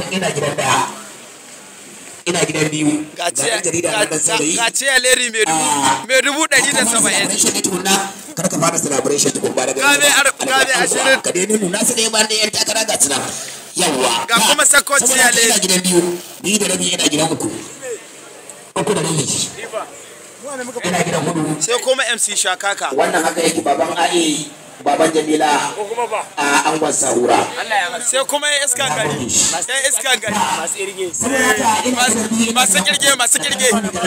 ina gidan daya ina gidan biyu ga ɗan jarida na ɗan saurayi ciya leri mai dubu mai dubu ɗari da saba'in celebration ne tukunna kar ka fara celebration tukun ba daga Gabe ar- gabe ashirin. ka dai nuna su ne ba ne yan takara ga suna yawa Ga ka- kuma sakwaci saboda ya haka ina le- gidan biyu biyu da rabi ina gidan uku uku da rabi ina gidan hudu sai kuma mc shakaka wannan haka yake baban a'i baban jamila a angon sahura sai kuma ya iska gari ya iska gari saboda haka ina gidan biyu ina masu kirge masu kirge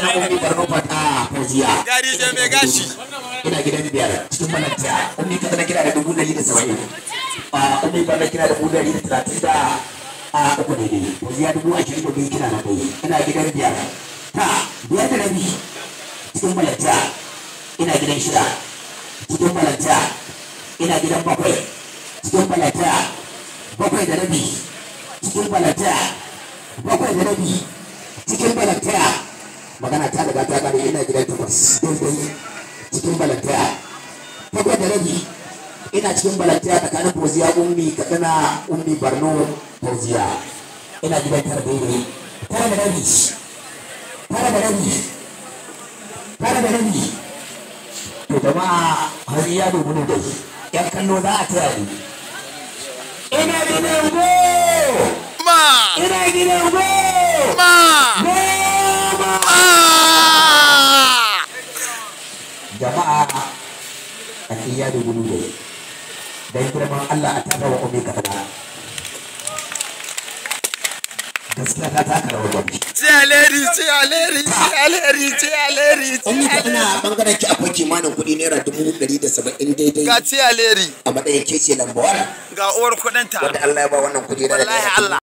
gari je mai gashi ina gidan biyar cikin malanta ummi ka na kira da dubu dari da saba'in a ummi ka na kira da dubu dari da talatin da a uku ne ne ko ya dubu ashirin da biyu kira na kai ina gidan biyar ta biyar da rabi cikin malanta ina gidan shida cikin malanta ina gidan bakwai cikin malanta bakwai da rabi cikin malanta bakwai da rabi cikin malanta magana ta daga ta kare ina gidan takwas daidai cikin balantaya bakwai da rabi ina cikin balantaya tsakanin fauziya ummi katsina ummi barno fauziya ina gidan tara daidai tara da rabi tara da rabi tara da rabi to jama'a har ya dubu ne dai yan kallo za a taya ni ina gidan go ma ina gidan go ma goma ah! jama'a a iya da gudu da don girman Allah a taka wa ome kaɗa gaskiya ta taka rawar gwamnati ciya leri ciya leri ciya leri ciya leri ome kaɗa a ɓangaren ki akwai kimanin kuɗi naira dubu ɗari da saba'in daidai ga ciya leri a matsayin kece lambawa ga uwar kudinta wanda Allah ya ba wannan kuɗi na wallahi Allah